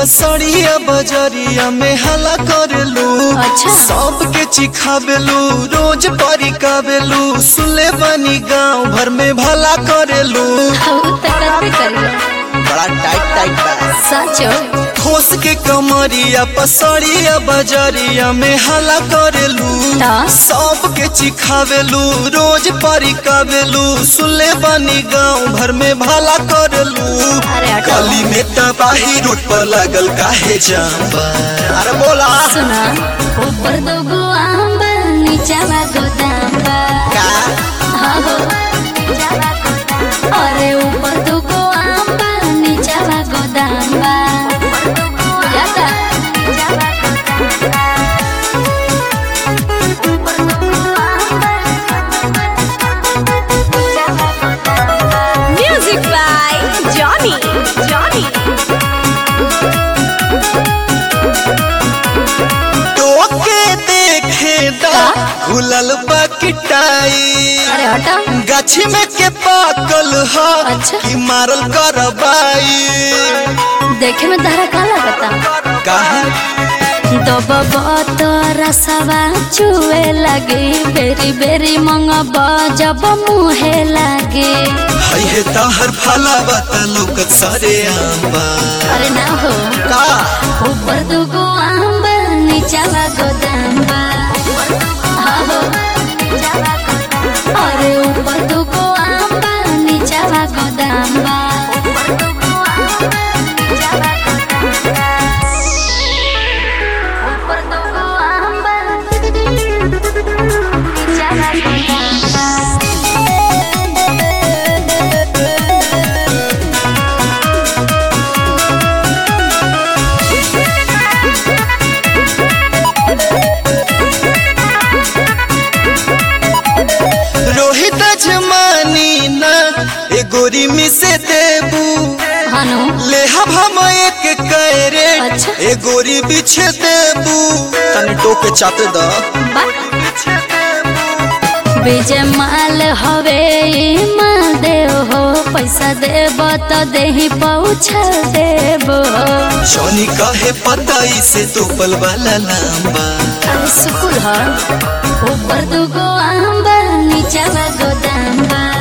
पसड़िया बजरिया में हला करेलू अच्छा। सबके चिखाबेलू रोज परिकाबेलू सुले बनी गांव भर में भला करेलू हम त करबे करियो बड़ा टाइट टाइट बा सचो ठोस के कमरिया पसड़िया बजरिया में हला करेलू ता? सबके चिखावेलू रोज परिकावेलू सुले बनी गांव भर में भला करेलू अरे हटो। गली में तबाही रोड पर लागल काहे जाम्बा अरे बोला सुना ऊपर दो गो आम बा नीचावा गोदाम बा का हाँ हो अरे ऊपर दो गो आम बा नीचावा गोदाम बा जाता Music by Johnny. Johnny. टोके देखे दा खुलल बकटाई अरे हटा गाछी में के पाकल ह अच्छा। कि मारल करबाई देखे में तारा का लगता काहे दबब रसवा चुए लगे बेरी बेरी मंगब जब मुहे लगे हई हे तहर फला बता लोकत सारे आंबा अरे ना हो का ऊपर दुगो आम बा, नीचावा गोदाम बा हाँ हो अरे ऊपर दुगो आम बा, नीचावा गोदाम बा ऊपर दुगो आम बा, नीचावा गोदाम बा रोहित जमानी ना ए गोरी में से देबू हनु ले हम हम एक कैरे अच्छा। ए गोरी बिछे देबू तनी टोके चाते दा बा विजय माल हवे ई माल देव हो पैसा देब तो देही पहुँचा देब जॉनी कहे पता इसे तोपल वाला लंबा अरे सुकुल ह ऊपर दुगो आम बा नीचावा गोदाम बा